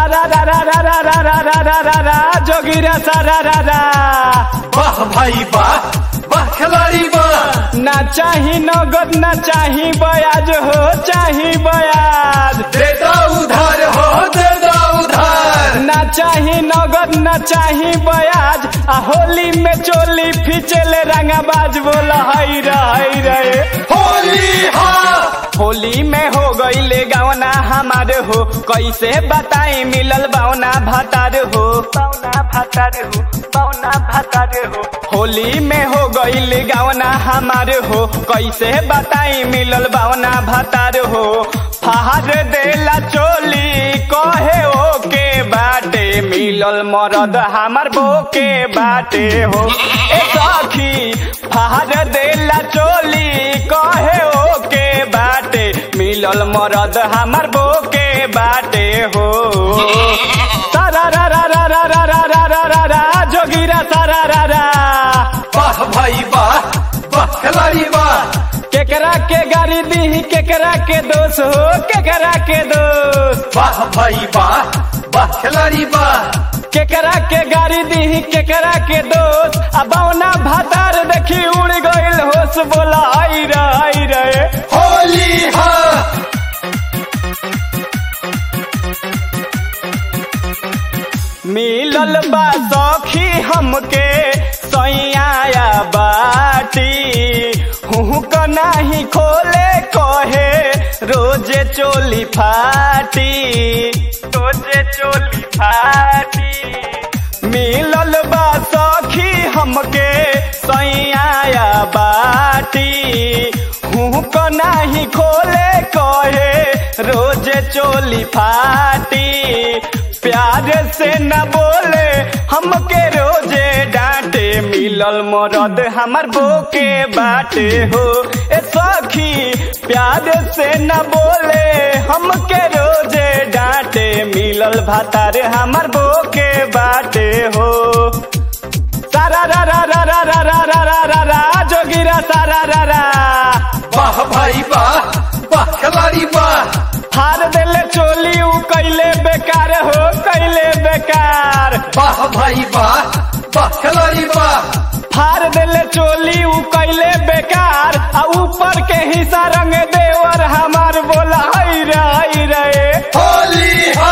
सारा रा रा रा रा रा रा रा रा रा रा जोगिरा सारा रा रा वाह भाई वाह वाह खिलाड़ी वाह ना चाही नगद ना चाही बयाज हो चाही बयाज दे दो उधार हो दे दो उधार ना चाही नगद ना चाही बयाज आ होली में चोली फिचेले रंगाबाज बोला हई रही रहे होली हा होली में हो गईले गवना हमार हो कैसे बताई मिलल बावना भातार हो बावना भातार हो बावना भातार हो होली में हो गईले गवना हमार हो कैसे बताई मिलल बावना भातार हो फहार देला चोली कहे ओ के बाटे मिलल मरद हमार बो के बाटे हो ए सखी फहार देला चोली कहे ओ के बाटे मिलल मरद हमार बो के बाटे हो सारा रा रा रा रा रा रा रा रा रा रा जोगिरा सारा रा रा वाह भाई वाह वाह खिलाड़ी वाह केकरा के गाड़ी दी केकरा के दोष हो केकरा के दोष वाह भाई वाह वाह खिलाड़ी वाह केकरा के गाड़ी दी केकरा के दोस्त आ बौना भातार देखी उड़ गइल होश बोला आई रे आई रे होली हा मिलल बा सखी हमके सैया बाटी हूँ क नाही खोले कहे रोजे चोली फाटी रोजे चोली फाटी मिलल बा सखी हमके सैया बाटी हूँ क नाही खोले कहे रोजे चोली फाटी प्यार से न बोले हमके रोजे डांटे मिलल मरद हमर बोके बाटे हो ए सखी प्यार से न बोले हमके रोजे डांटे मिलल भातार हमर बोके बाटे हो सारा रा रा रा रा रा रा रा रा रा रा जोगिरा सारा रा रा वाह भाई वाह वाह खिलाड़ी वाह हार देले चोली उ कैले बेकार हो कैले बेकार वाह भाई वाह वाह खिलाड़ी वाह हार देले चोली उ कैले बेकार आ ऊपर के हिस्सा रंग देवर हमार बोला हई रे हई रे होली हा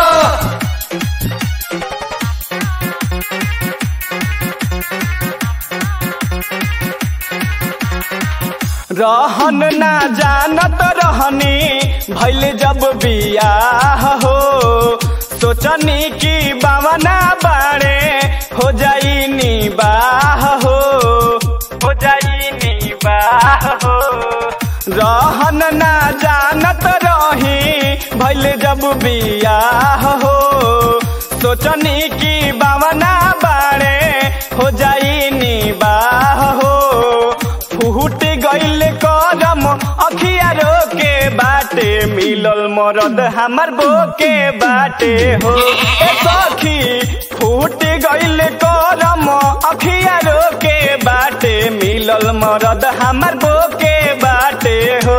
रहन ना जानत रहनी भैल जब बियाह हो सोचनी की बावना बाड़े हो जाई नी बाह हो हो जाई नी बाह हो रहन ना जानत रही भैल जब बियाह हो सोचनी की बावना बाड़े हो जाई नी बाह हो फूट गइल करम अखिया रोके बाटे मिलल मरद हमर बोके बाटे हो ए सखी फूट गइल करम अखिया रोके बाटे मिलल मरद हमर बोके बाटे हो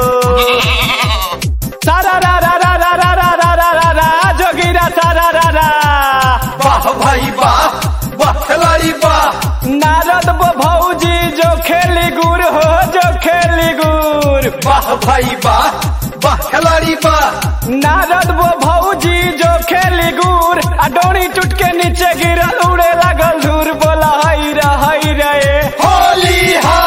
सारा रा रा रा रा रा रा रा रा रा रा जोगिरा सारा रा रा वाह भाई वाह वाह खिलाड़ी वाह नारद बो भौजी जो खेली गुर हो जो खेली गुर वाह भाई वाह वाह खिलाड़ी वाह नारद वो भौजी जो खेली गुर आ डोरी टूट के नीचे गिरल उड़े लागल धूर बोला हई रे हई रे होली हा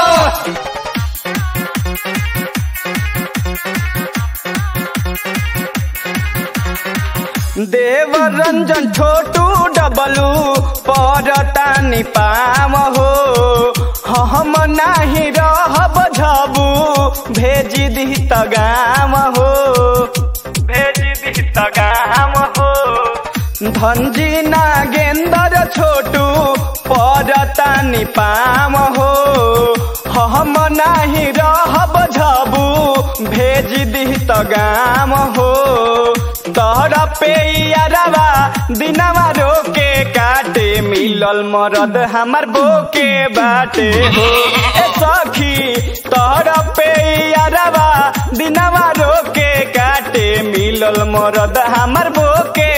देव रंजन छोटू डबलू परतानी पाम हो हम नाही रहब झबू भेजी दी तगाम हो भेजी दी तगाम हो धनजी नागेंदर छोटू परतानी पाम हो हम नाही रहब झबू भेज दी तगाम हो तोहर पे यारवा दिनवा रोके काटे मिलल मरद हमर बोके बाटे हो ए सखी तोहर पे यारवा दिनवा रोके काटे मिलल मरद हमर बोके